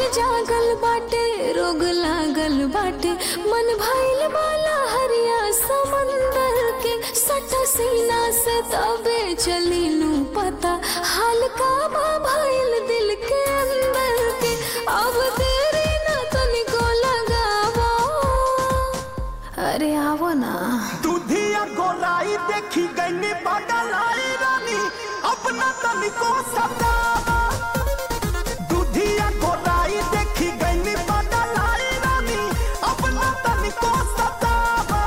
जागल बाटे रोग लागल बाटे मन भइल वाला हरिया समंदर के सटा सीना से तबे चली नू पता हाल का बा भइल दिल के अंदर के अब देरी ना तनिको लगावा अरे आवो ना दूधिया गोलाई देखी गई बगलाई रानी अपना तनिको सतावा दूधिया गोलाई देखी गई बगलाई रानी अपना तनिको सतावा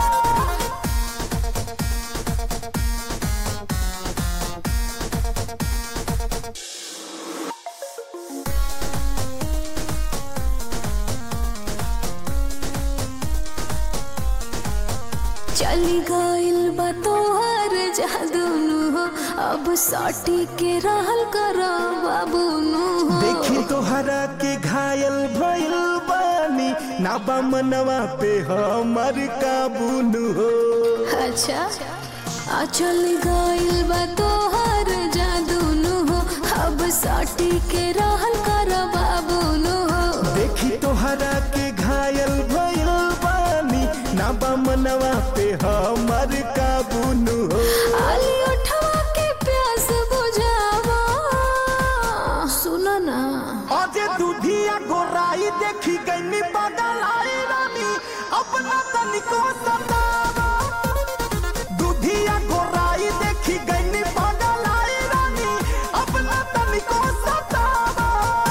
चली गइल बा तोहर जादू नु हो अब साटी के रहल कर बाबू नु हो देखी तोहरा के घायल भइल बानी ना बा मनवा पे हमर काबू न हो अच्छा आ चल गइल बा तोहर जादू नु हो अब साटी के रहल कर बाबू नु हो देखी तोहरा के घायल भइल बानी ना बा मनवा पे हमर काबू न हो आली उठवा के प्यास बुझावा सुनो ना अजे दूधिया गोराई देखी गई बगलाई रानी अपना तनिको सतावा दूधिया गोराई देखी गई बगलाई रानी अपना तनिको सतावा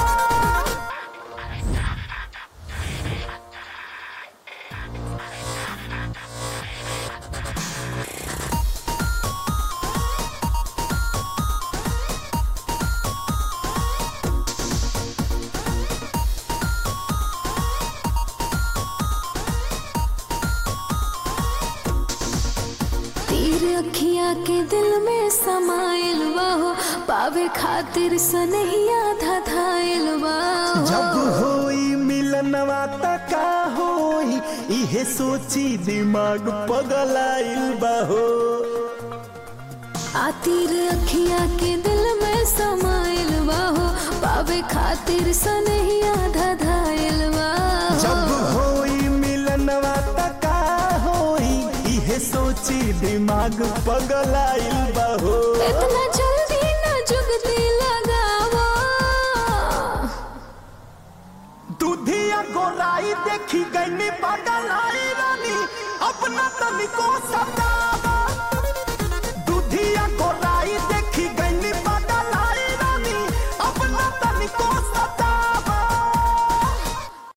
तीर अखिया के दिल में समाइल बाहो पावे खातिर सनहिया धधाइल बाहो जब होई मिलनवा त का होई इहे सोची दिमाग पगलाइल बाहो आ तीर अखिया के दिल में समाइल बाहो पावे खातिर सनहिया धधाइल जब बाहो होई मिलनवा त का होई इहे सोची दिमाग पगलाइल बाहो इतना जल्दी न जुगती लगावा दूधिया गोराई देखी गई पगलाई रानी अपना तनिको सतावा